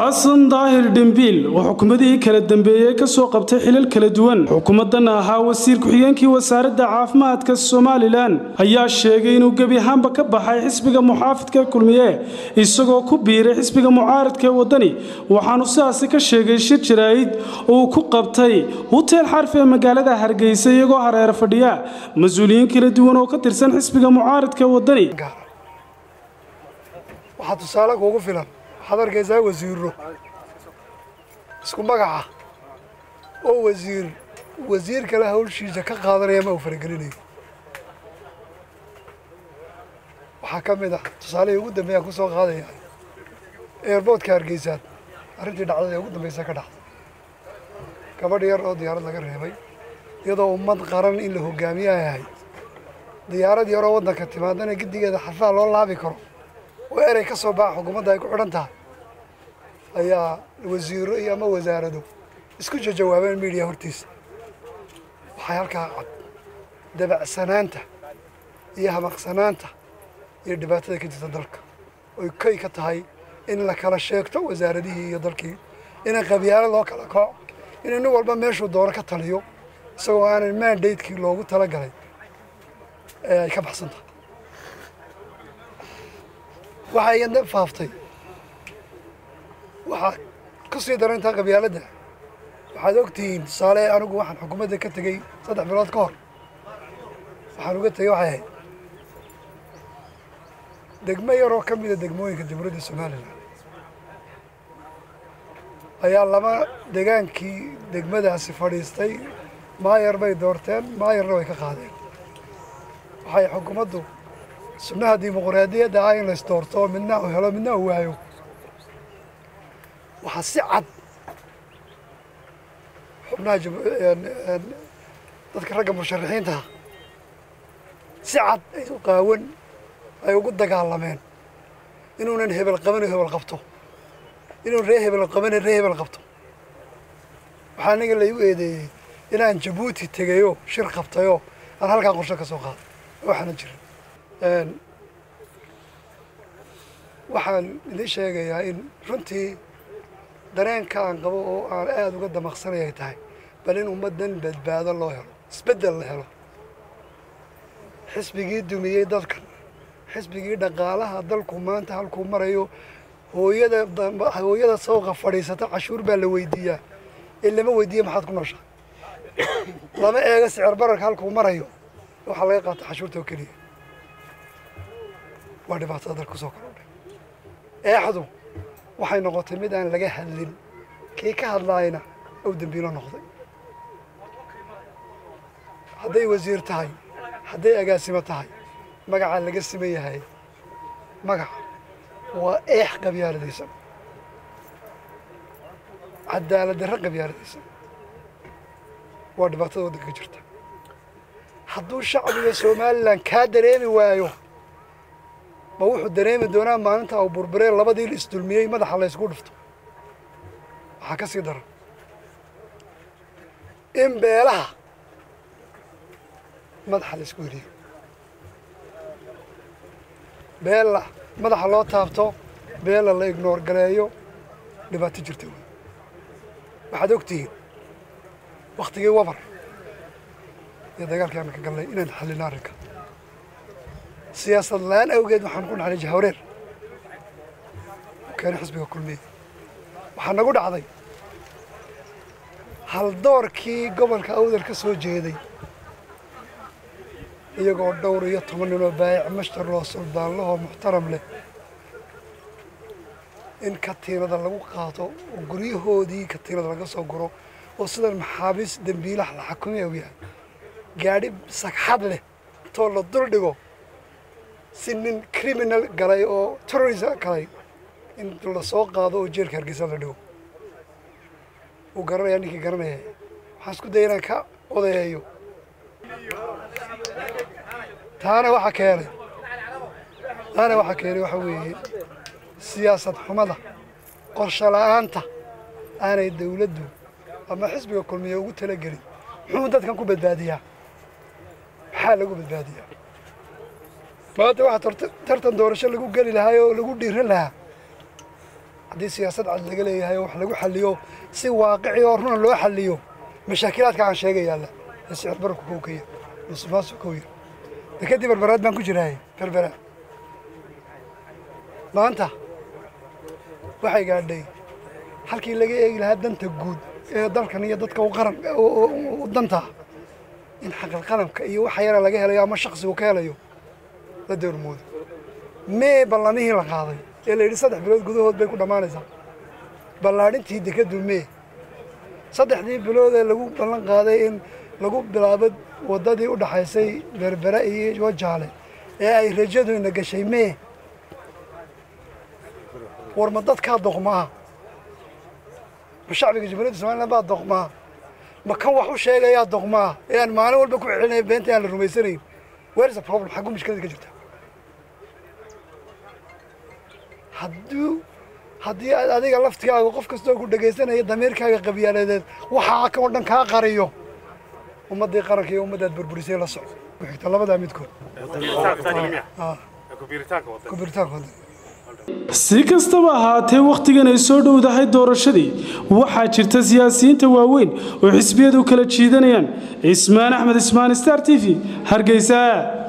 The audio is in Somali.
xasan daahir dhembiil oo xukuumadihii kala dambeeyey ka soo qabtay xilal kala duwan xukuumadana ahaa wasiir ku-xigeenkii wasaaradda caafimaadka somalilan ayaa sheegay inuu gebi ahaanba ka baxay xisbiga muxaafidka kulmiye isagoo ku biiray xisbiga mucaaradka ee waddani waxaanu sidaasi ka sheegay shir jaraa'id uu ku qabtay huteel xarf ee magaalada hargeysa iyagoo hareer fadhiya mas-uuliyiin kala duwan oo ka tirsan xisbiga mucaaradka ee waddani waxaa tusaale kuugu filan waxaad arkaysaa wasiiro isku magaca oo wasiir wasiir kale hawlshiisa ka qaadanaya ma uu faragelinayo waxaa ka mid ah tusaalihii ugu dambeeyaan ku soo qaadaya eerboodka hargeysaan arrintii dhacdada ee ugu dambaysa ka dhacday gabadh yar oo diyaarad laga reebay iyadoo ummad qaran in la hogaamiye ay ahayd diyaarad yaroo waddanka timaadana giddigeeda xarfaha loo laabi karo oo erey ka soo baxa xukuumadda ay ku xidhan tahay ayaa wasiiro iyo ama wasaarado isku jawaabeen miidiya hortiisa waxay halkaa cad dabacsanaanta iyo hamaqsanaanta iyo dhibaatada ka jirta dalka oy kay ka tahay in la kala sheegto wasaaradihii iyo dalkii inay qabyaalo loo kala kaco in nin walba meeshuu doono ka taliyo isagoo aanan mandatekii loogu talagalay ee ay ka baxsan tahay waxaa iyadna faaftay waxaa ku sii darantaa qabyaaladda waxaad ogtihiin tusaale anigu waxaan xukuumadda ka tegey saddex bilood ka hor waxaan uga tegey waxay ahayd degmo yaroo ka mida degmooyinka jamhuuriyadda somalilan ayaa laba degaankii degmadaasi fadhiistay maayar bay doorteen maayarna way ka qaadeen waxay xukuumaddu sunnaha dimuqraadiyadda ah in la isdoorto midna u helo midna u waayo waxaa si cad xubnaha dadka ragga musharaxiintaha si cad ay u qaawan ay ugu dagaalameen inuunan hebel qaban hebel qabto inuu ree hebel qaban ree hebel qabto waxaa aniga laigu eedeeyey inaan jabuuti tegayoo shir qabtayoo aan halkaa qorsho ka soo qaaday waxaana jirin waxaan idin sheegayaa in runtii dareenka aan qabo oo aan aada uga damaqsanay ay tahay bal in ummaddan badbaado loo helo isbeddel la helo xisbigii dumiyey dalkan xisbigii dhaqaalaha dalku maanta halkuu marayo hooyada hooyada sawqa fadhiisata cashuur baa la weydiiyaa ee lama weydiiya maxaad ku nooshaa lama eego sicir bararka halkuu marayo waxaa laga qaata cashuurta oo keliya waa dhibaatada dalka kusoo kordhay eexdu waxay noqotay mid aan laga hadlin kii ka hadlaayna ou dembiilo noqday hadday wasiir tahay hadday agaasimo tahay magacaa laga siman yahay magaca waa eex qabyaaladaysan cadaalad darre qabyaaladaysan waa dhibaatada waddanka ka jirta hadduu shacbiga somalilan kaa dareemi waayo ma wuxuu dareemi doonaa maalinta uu burburee labadii la isdulmiyey madaxa la ysku dhufto waxaa ka sii daran in beelaha madaxa la isku heliyo beella madaxa loo taabto beella la ignoor galeeyo dhibaato jirta wey waxaad ogtihiin waktigii wabar iyo dagaalkii aan ka galnay inaan xallino arrinka siyaasad la-aan awgeed waxaan ku dhaxnay jahwareer u keenay xisbiga kulmiye waxaa nagu dhacday haldoorkii gobolka awdal ka soo jeeday iyagoo dhowr iyo toban ninoo baayac mashtar loo suldaanlahoo muxtaram leh in katiinada lagu qaato oo guryahoodii katiinada laga soo guro oo sidan maxaabiis dembiilaha la xakumay u yahay gaadhi sagxad leh intoo la dul dhigo si nin criminal galay oo terrorism galay in la soo qaado oo jeelka hargeysa la dhigo uu garanaya ninkii garanaya waxaan isku daya inaan ka odayeeyo taana waxaa keenay taana waxaa keenay waxaa weeye siyaasad xumada qorsho la-aanta aanay dawladdu ama xisbiga kulmiye ugu talagelin muxuu dadkan ku badbaadiyaa maxaa lagu badbaadiyaa maanta waxaa tartan doorasho lagu geli lahaa oo lagu dhiiran lahaa haddii siyaasad cad laga leeyahay oo wax lagu xaliyo si waaqici oo runa loo xaliyo mashaakilaadka aan sheega yaalla ee sicir bararku kow ka yar musuqmaasuq kow yar dekadii berberaad baan ku jirahay berbera maanta waxay gaadhay halkii laga eegi lahaa danta guud ee dalkan iyo dadka u qaran u danta in xaqal qalamka iyo waxa yara laga helayo ama shaksigu ka helayo la doormoodo mee ballamihii la qaaday ee la yidhi saddex bilood gudahood bay ku dhammaanaysaa ballaadhintii dekadu mee saddexdii bilood ee lagu ballan qaaday in lagu bilaabo waddadii u dhaxaysay berbera iyo wajaale ee ay rajadu ina gashay mee war ma dadkaa doqmaa ma shacbiga jamhuuriyadda somaliland baa doqmaa ma kan wax u sheegayaa doqmaa ee aan maalin walba ku celinaya beenta aan la rumaysanayn where is the problem xagguu mushkilada ka jirta hadduu haddii aad adiga laftigaaga qof kastoo ku dhegaysanaya damiirkaaga qabyaaladeed waxaa kan oo dhan kaa qariyo ummaddii qaranka iyo ummaddaad burburisay la soco ku xigta labadaa midkood kubiritaanka waddan si kastaba ahaatee wakhtigan ay soo dhowdahay doorashadii waxaa jirta siyaasiyiinta waaweyn oo xisbiyadu kala jiidanayaan cismaan axmed ismaan star t v hargeysa